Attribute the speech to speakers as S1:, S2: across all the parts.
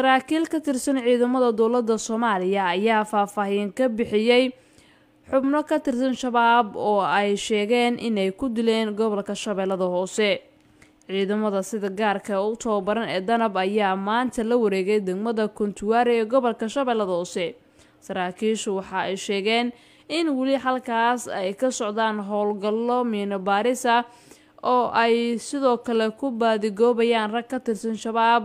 S1: saraakiil ka tirsan ciidamada dowladda soomaaliya ayaa faahfaahin ka bixiyey xubno ka tirsan shabaab oo ay sheegeen inay ku dileen gobolka shabeellada hoose ciidamada sida gaarka u tababaran ee danab ayaa maanta la wareegay degmada kuntuwaare ee gobolka shabeellada hoose saraakiishu waxa ay sheegeen in weli halkaas ay ka socdaan howlgallo miino baaris ah oo ay sidoo kale ku baadigoobayaan rag ka tirsan shabaab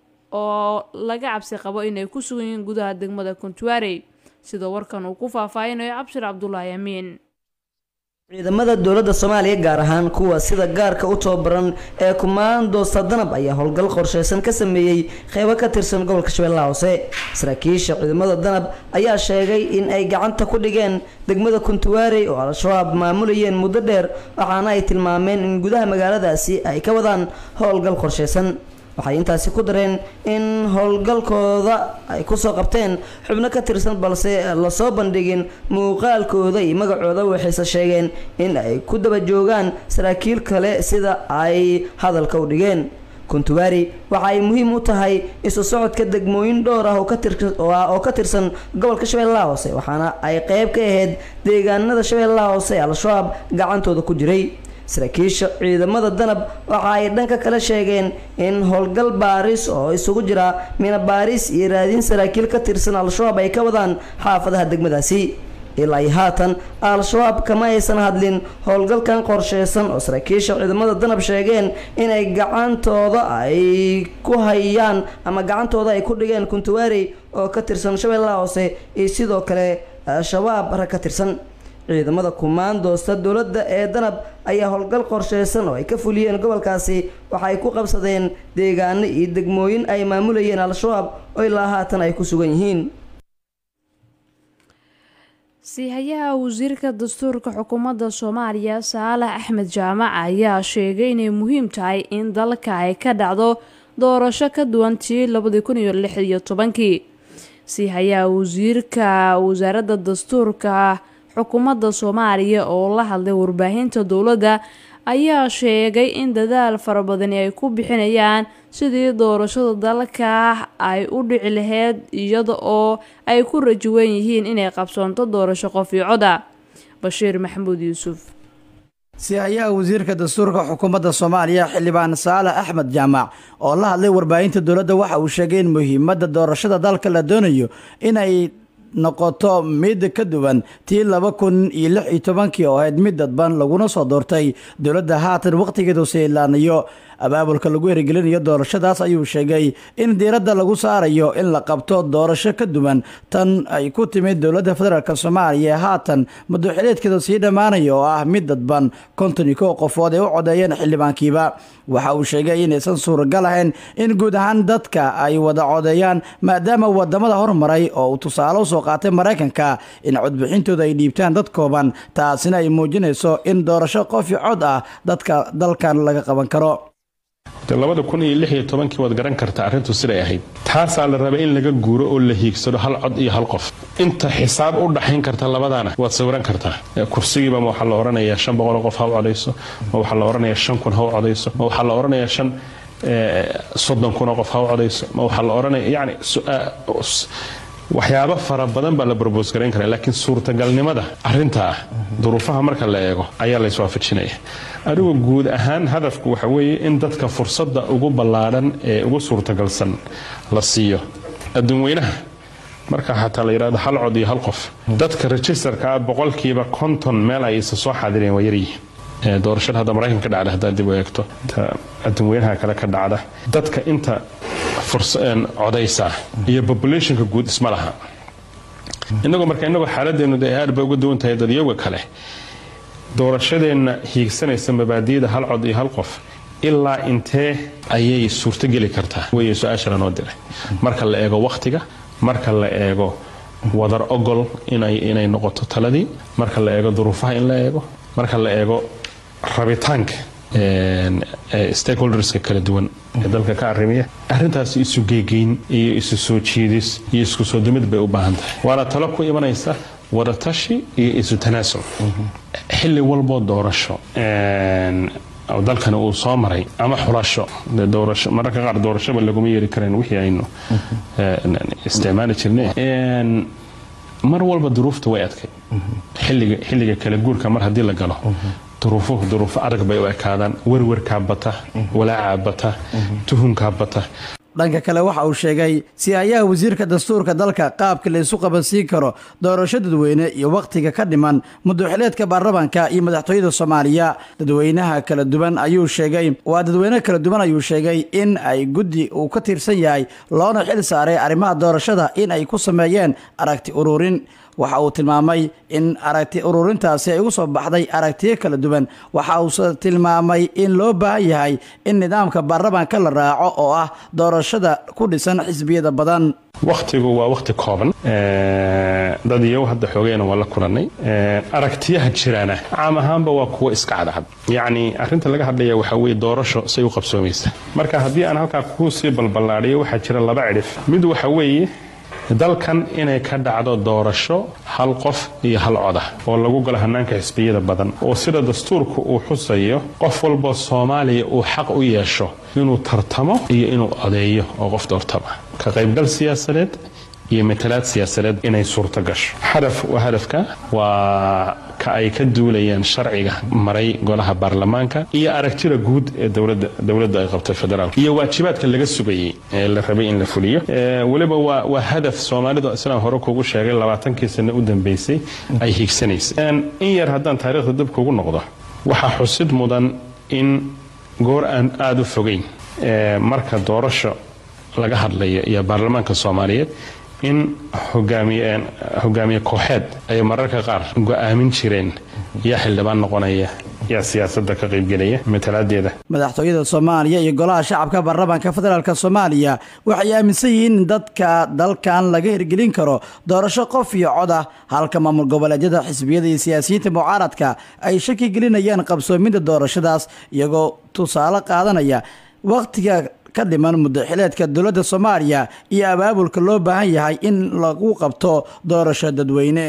S1: oo laga cabsi qabo inay ku sugan yihiin gudaha degmada kuntuwaarey sidoo warkan uu ku faahfaahinayo cabshir cabdulaahi amiin
S2: ciidamada dowladda soomaaliya gaar ahaan kuwa sida gaarka u tababaran ee kumaandoosta danab ayaa howlgal qorsheysan ka sameeyey qeybo ka tirsan gobolka shabeellaha hoose saraakiisha ciidamada danab ayaa sheegay in ay gacanta ku dhigeen degmada kuntuwaarey oo al-shabaab maamulayeen muddo dheer waxaana ay tilmaameen in gudaha magaaladaasi ay ka wadaan howlgal qorsheysan waxay intaasi ku dareen in howlgalkooda ay kusoo qabteen xubno ka tirsan balse lasoo bandhigin muuqaalkooda iyo magacooda waxayse sheegeen in ay ku daba joogaan saraakiil kale sida ay hadalka u dhigeen kuntuwaari waxa ay muhiim u tahay isu socodka degmooyin dhowr ah oo ka tirsan gobolka shabeellaha hoose waxaana ay qeyb ka ahayd deegaanada shabeellaha hoose ee al-shabaab gacantooda ku jiray saraakiisha ciidamada danab waxa ay dhanka kale sheegeen in howlgal baaris oo isugu jira mina baaris iyo raadin saraakiil ka tirsan al-shabaab ay ka wadaan xaafadaha degmadaasi ilaa iyo haatan al-shabaab kama aysan hadlin howlgalkan qorsheysan oo saraakiisha ciidamada danab sheegeen inay gacantooda ay ku hayaan ama gacantooda ay ku dhigeen kuntuwaarey oo ka tirsan shabeellaha hoose iyo sidoo kale shabaab rag ka tirsan ciidamada kumaandoosta dowladda ee danab ayaa howlgal qorsheysan oo ay ka fuliyeen gobolkaasi waxa ay ku qabsadeen deegaano iyo degmooyin ay maamulayeen al-shabaab oo ilaa haatan ay ku sugan yihiin
S1: siihayaha wasiirka dastuurka xukuumadda soomaaliya saalax axmed jaamac ayaa sheegay inay muhiim tahay in dalka ay ka dhacdo doorasho ka duwan tii labadii kun iyo lix iyo tobankii siihayaha wasiirka wasaaradda dastuurka xukuumadda soomaaliya oo la hadlay warbaahinta dowladda ayaa sheegay in dadaal fara badani ay ku bixinayaan sidii doorashada dalka ay u dhici lahayd iyada oo ay ku rajawan yihiin inay qabsoonto doorasho qof iyo coda bashiir maxamuud yuusuf
S3: sihayaha wasiirka dastuurka xukuumadda soomaaliya xildhibaan saalax axmed jaamac oo la hadlay warbaahinta dowladda waxa uu sheegay in muhiimadda doorashada dalka la doonayo inay noqoto mid ka duwan tii laba kun iyo lix iyo tobankii oo ahayd mid dadban laguna soo doortay dowladda haatan wakhtigeedu seilaanayo abaabulka lagu erigelinayo doorashadaas ayuu sheegay in diiradda lagu saarayo in la qabto doorasho ka duwan tan ay ku timid dowladda federaalk soomaaliya ee haatan muddoxileedkeeda sii dhammaanaya oo ah mid dadban konton iyo kow qofood ay u codeeyeen xildhibaankiiba waxa uu sheegay inaysan suuragal ahayn in guud ahaan dadka ay wada codeeyaan maadaama wadamada hormaray oo uu tusaale usoo qaatay maraykanka in codbixintooda ay dhiibtaan dad kooban taasina ay muujinayso in doorasho qof i cod ah dadka dalkan laga qaban karo
S4: labada kun iyo lix iyo tobankii waad garan kartaa arrintu siday ahayd taasaa la rabay in laga guuro oo la hiigsado hal cod iyo hal qof inta xisaab u dhaxayn karta labadaana waad sawiran kartaa kursigiiba ma waxaa la odhanayaa shan boqol qof ha u codayso ma waxaa la odhanayaa shan kun ha u codayso ma waxaa la odhanayaa shan soddon kunoo qof ha u codayso ma waxaa la odhanaya yacni waxyaabo fara badan baa la brobos garayn karaa laakiin suurtagalnimada arintaa duruufaha marka la eego ayaa la iswaafajinaya anigu guud ahaan hadafku waxa weeye in dadka fursadda ugu ballaadhan ee ugu suurtagalsan la siiyo adduunweynaha marka xataa la yidhahdo hal cod iyo hal qof dadka registerka ah boqolkiiba konton meel ay isa soo xaadireen waa yaryihiin doorashada hadda maraykanka ka dhacda haddaad dib u eegto adduunweynaha kale ka dhacda dadka inta codaysa iyo populationka guud isma laha inagoo marka inagoo xaaladeenu de aad bay uga duwan tahay dadyaga kale doorashadeenna hiigsanaysa mabaadiyada hal cod iyo hal qof ilaa intee ayay suurtogeli kartaa wey su-aasha lanoo diray marka la eego wakhtiga marka la eego wadar ogol inay noqoto taladii marka la eego duruufaha in la eego marka la eego rabitaanka stakeholderska kala duwan ee dalka ka arrimiya arrintaas isu geegeyn iyo isu soo jiidis iyo isku soo dumid bay u baahan tahay waana talo ku imanaysa wadatashi iyo isu tanaasul xilli walboo doorasho oo dalkani uu soo maray ama xulasho dee doorasho mararka qaar doorashoba laguma yeeri karayn wixii aynu isticmaali jirnay mar walba duruufta way adkay xilliga xilliga kala guurka mar haddii la galo duruufuhu duruufo adag bay u ekaadaan werwerkaa bata walaacaa bata tuhunkaa bata
S3: dhanka kale waxa uu sheegay si-aayaha wasiirka dastuurka dalka qaabka la isu qabansiin karo doorasho dadweyne iyo wakhtiga ka dhiman muduxileedka baarlamaanka iyo madaxtooyada soomaaliya dadweynaha kala duwan ayuu sheegay waa dadweyne kala duwan ayuu sheegay in ay guddi uu ka tirsan yahay loona xil saaray arrimaha doorashada in ay ku sameeyeen aragti ururin waxa uu tilmaamay in aragti ururintaasi ay ugu soo baxday aragtiyo kala duwan waxa uuse tilmaamay in loo baahan yahay in nidaamka baarlamaanka la raaco oo ah doorashada ku dhisan xisbiyada badan
S4: wakhtigu waa wakhti kooban dad iyow hadda xoogeyna waa la kulannay aragtiyaha jiraana caam ahaanba waa kuwo iska cadcad yacni arrinta laga hadlaya waxaa weeye doorasho say u qabsoomaysa marka haddii aan halkaa kuu sii balballaadhiyo waxaa jira laba cidhif mid waxa weeye dalkan inay ka dhacdo doorasho hal qof iyo hal coda oo lagu galo hanaanka xisbiyada badan oo sida dastuurku uu xusayo qof walba soomaaliya uu xaq u yeesho inuu tartamo iyo inuu odeeyo oo qof doortama ka qaybgal siyaasadeed iyo matalaad siyaasadeed inay suurto gasho hadaf waa hadafka waa ka ay ka duulayaan sharciga maray golaha baarlamaanka iyo aragtida guud ee dowladda dowladda ay qabtay federaalka iyo waajibaadka laga sugayey ee la rabay in la fuliyo weliba waa waa hadaf soomaalidu sidaan hore kugu sheegay labaatankii sano u dambeysay ay hiigsanaysay in yar haddaan taariikhda dib kugu noqdo waxaa xusid mudan in goor aan aada u fogeyn marka doorasho laga hadlayo iyo baarlamaanka soomaaliyeed in hogaamiye kooxeed ay mararka qaar go-aamin jireen yaa xildhibaan noqonaya yaa siyaasada ka qaybgelaya matalaadeeda
S3: madaxtooyada soomaaliya iyo golaha shacabka baarlamaanka federaalk soomaaliya waxay aaminsan yihiin in dadka dalkan laga hirgelin karo doorasho qof iyo cod ah halka maamul goboleedyada xisbiyada iyo siyaasiyiinta mucaaradka ay shaki gelinayaan qabsoomidda doorashadaas iyagoo tusaale qaadanaya wakhtiga ka dhiman muddaxileedka dowladda soomaaliya iyo abaabulka loo baahan yahay in lagu qabto doorasho dadweyne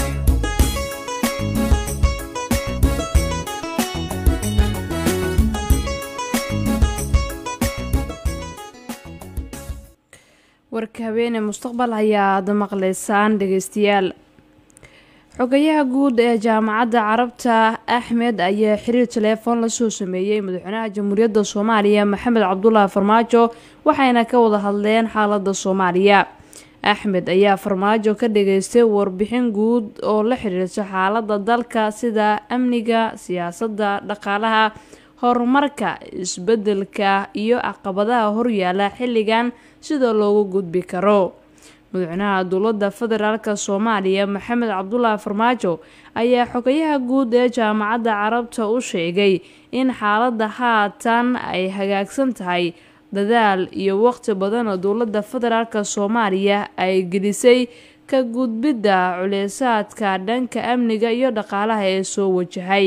S1: warka habeene mustaqbal ayaad maqlaysaan dhegeystayaal xogayaha guud ee jaamacadda carabta axmed ayaa xiriir teleefon lasoo sameeyey madaxweynaha jamhuuriyadda soomaaliya maxamed cabdulaahi farmaajo waxayna ka wada hadleen xaalada soomaaliya axmed ayaa farmaajo ka dhageystay warbixin guud oo la xiriirta xaalada dalka sida amniga siyaasadda dhaqaalaha horumarka isbedelka iyo caqabadaha horyaala xilligan sida loogu gudbi karo madaxweynaha dowladda federaalk soomaaliya maxamed cabdulaahi farmaajo ayaa xogayaha guud ee jaamacadda carabta u sheegay in xaaladda haatan ay hagaagsan tahay dadaal iyo waqti badan oo dowladda federaalk soomaaliya ay gelisay ka gudbidda culeysaadka dhanka amniga iyo dhaqaalaha ee soo wajahay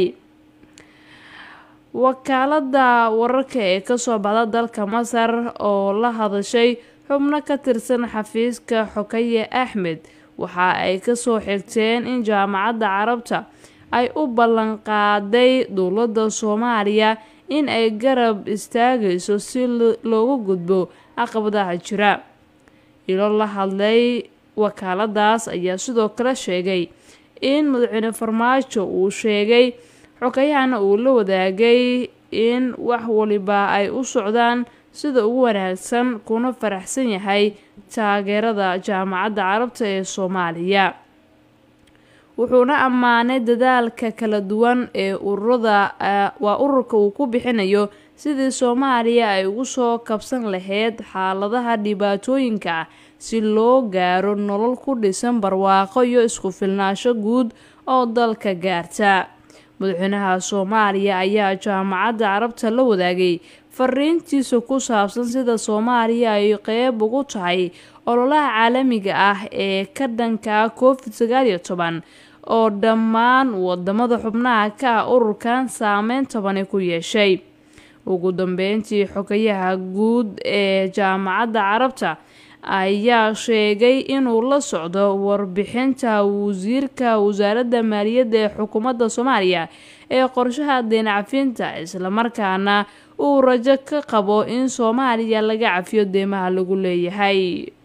S1: wakaalada wararka ee kasoo baxda dalka masar oo la hadashay xubno ka tirsan xafiiska xokaye axmed waxa ay kasoo xigteen in jaamacadda carabta ay u ballanqaaday dowladda soomaaliya in ay garab istaagayso si loogu gudbo caqabadaha jira ilo la hadlay wakaaladaas ayaa sidoo kale sheegay in madaxweyne farmaajo uu sheegay xogayahana uu la wadaagay in wax waliba ay u socdaan sida ugu wanaagsan kuna faraxsan yahay taageerada jaamacadda carabta ee soomaaliya wuxuuna ammaanay dadaalka kala duwan ee ururada waa ururka uu ku bixinayo sidii soomaaliya ay ugu soo kabsan lahayd xaaladaha dhibaatooyinka ah si loo gaaro nolol ku dhisan barwaaqo iyo isku filnaansho guud oo dalka gaarta madaxweynaha soomaaliya ayaa jaamacadda carabta la wadaagay fariintiisa ku saabsan sida soomaaliya ay qeyb ugu tahay ololaha caalamiga ah ee ka dhanka covid sagaal iyo toban oo dhammaan wadamada xubnaha ka ah ururkan saameyn tobani ku yeeshay ugu dambeyntii xogayaha guud ee jaamacadda carabta ayaa sheegay inuu la socdo warbixinta wasiirka wasaaradda maaliyadda ee xukuumadda soomaaliya ee qorshaha deen cafinta islamarkaana uu rajo ka qabo in soomaaliya laga cafiyo deymaha lagu leeyahay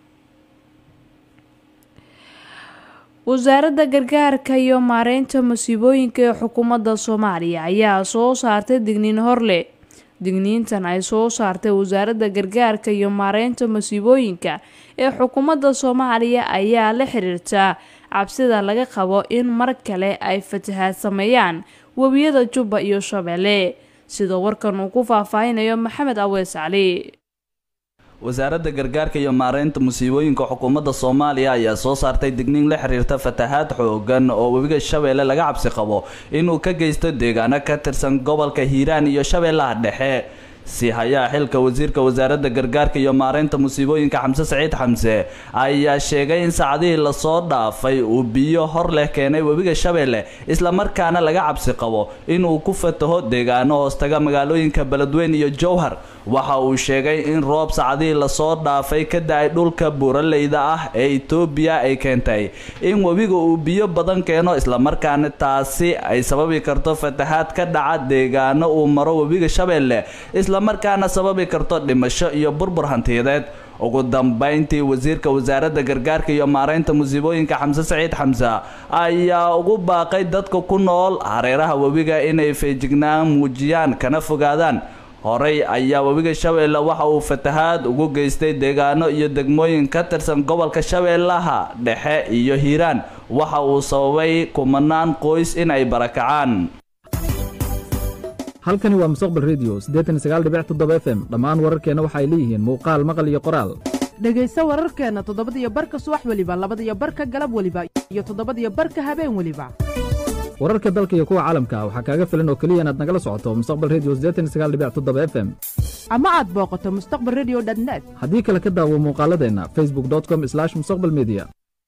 S1: wasaaradda gargaarka iyo maareynta masiibooyinka ee xukuumadda soomaaliya ayaa soo saartay digniin horle digniintan ay soo saartay wasaaradda gargaarka iyo maareynta masiibooyinka ee xukuumadda soomaaliya ayaa la xiriirta cabsida laga qabo in mar kale ay fatahaad sameeyaan webiyada jubba iyo shabeelle sida warkan uu ku faahfaahinayo maxamed awees cali
S5: wasaaradda gargaarka iyo maareynta musiibooyinka xukuumadda soomaaliya ayaa soo saartay digniin la xiriirta fatahaad xoogan oo webiga shabeelle laga cabsi qabo inuu ka geysto deegaano ka tirsan gobolka hiiraan iyo shabeellaha dhexe si hayaa xilka wasiirka wasaaradda gargaarka iyo maareynta musiibooyinka xamse saciid xamse ayaa sheegay in saacadihii lasoo dhaafay uu biyo hor leh keenay webiga shabeelle islamarkaana laga cabsi qabo inuu ku fataho deegaano hoostaga magaalooyinka beledweyn iyo jowhar waxa uu sheegay in roob saacadihii lasoo dhaafay ka da-ay dhulka buuraleyda ah ee etoobiya ay keentay in webiga uu biyo badan keeno islamarkaana taasi ay sababi karto fatahaad ka dhaca deegaano uu maro webiga shabeelle islamarkaana sababi karto dhimasho iyo burbur hantiyadeed ugu dambeyntii wasiirka wasaaradda gargaarka iyo maareynta musiibooyinka xamse saciid xamse ayaa ugu baaqay dadka ku nool hareeraha webiga inay feejignaan muujiyaan kana fogaadaan horey ayaa webiga shabeelle waxa uu fatahaad ugu geystay deegaano iyo degmooyin ka tirsan gobolka shabeellaha dhexe iyo hiiraan waxa uu sababay kumanaan qoys in ay barakacaan
S6: halkani waa mustaqbal redio f m dhammaan wararkeenna waxay leeyihiin muuqaal maqal iyo qoraal
S7: dhegayso wararkeenna toddobadiyo barka subax weliba labadiyo barka galab weliba iyo toddobadiyo barka habeen weliba
S6: wararka dalka iyo kuwa caalamka waxaa kaaga filan oo keliya inaad nagala socoto mustaqbal redio f m
S7: ama aad booqato mustaqbal redio net
S6: haddii kale ka daawo muuqaaladeenna facebook com mustaqbal media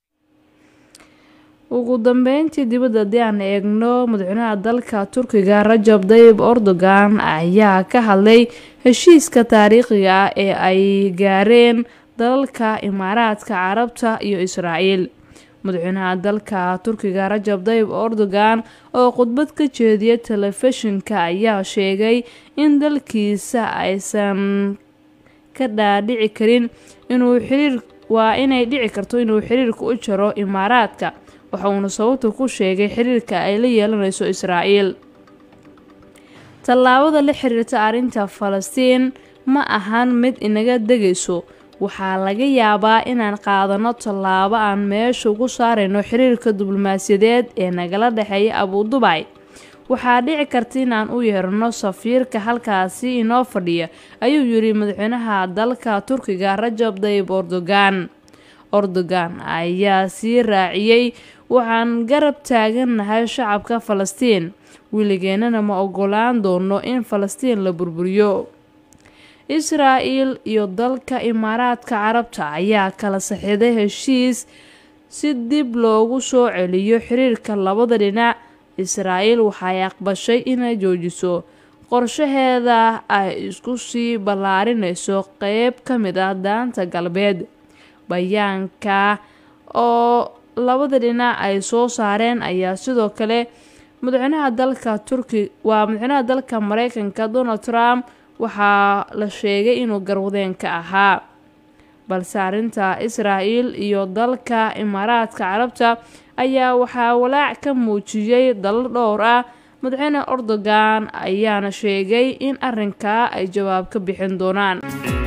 S1: ugu dambeyntii dibadda haddii aan eegno madaxweynaha dalka turkiga rajab dayib erdogan ayaa ka hadlay heshiiska taariikhiga ah ee ay gaareen dalalka imaaraadka carabta iyo israa'iil madaxweynaha dalka turkiga rajab dayib erdogan oo khudbad ka jeediya telefishinka ayaa sheegay in dalkiisa aysan ka dhaadhici karin inuu xiriir waa inay dhici karto inuu xiriirka u jaro imaaraadka waxa uuna sababta ku sheegay xiriirka ay la yeelanayso israa'iil tallaabada la xiriirta arrinta falastiin ma ahan mid inaga degayso waxaa laga yaabaa inaan qaadano tallaabo aan meesha ugu saarayno xiriirka diblomaasiyadeed ee nagala dhexeeya abudubay waxaa dhici karta inaan u yeerano safiirka halkaasi inoo fadhiya ayuu yidhi madaxweynaha dalka turkiga rajab dayib erdogan erdogan ayaa sii raaciyey waxaan garab taagannahay shacabka falastiin weligeennana ma ogolaan doono in falastiin la burburiyo israa'il iyo dalka imaaraadka carabta ayaa kala saxiiday heshiis si dib loogu soo celiyo xiriirka labada dhinac israa'iil waxay aqbashay inay joojiso qorshaheeda ay isku sii ballaarinayso qeyb ka mid ah daanta galbeed bayaanka oo labada dhinac ay soo saareen ayaa sidoo kale madaxweynaha dalka turki waa madaxweynaha dalka mareykanka donald trump waxaa la sheegay inuu garwadeen ka ahaa balse arrinta israa'iil iyo dalka imaaraadka carabta ayaa waxaa walaac ka muujiyey dalal dhowr ah madaxweyne erdogan ayaana sheegay in arrinkaa ay jawaab ka bixin doonaan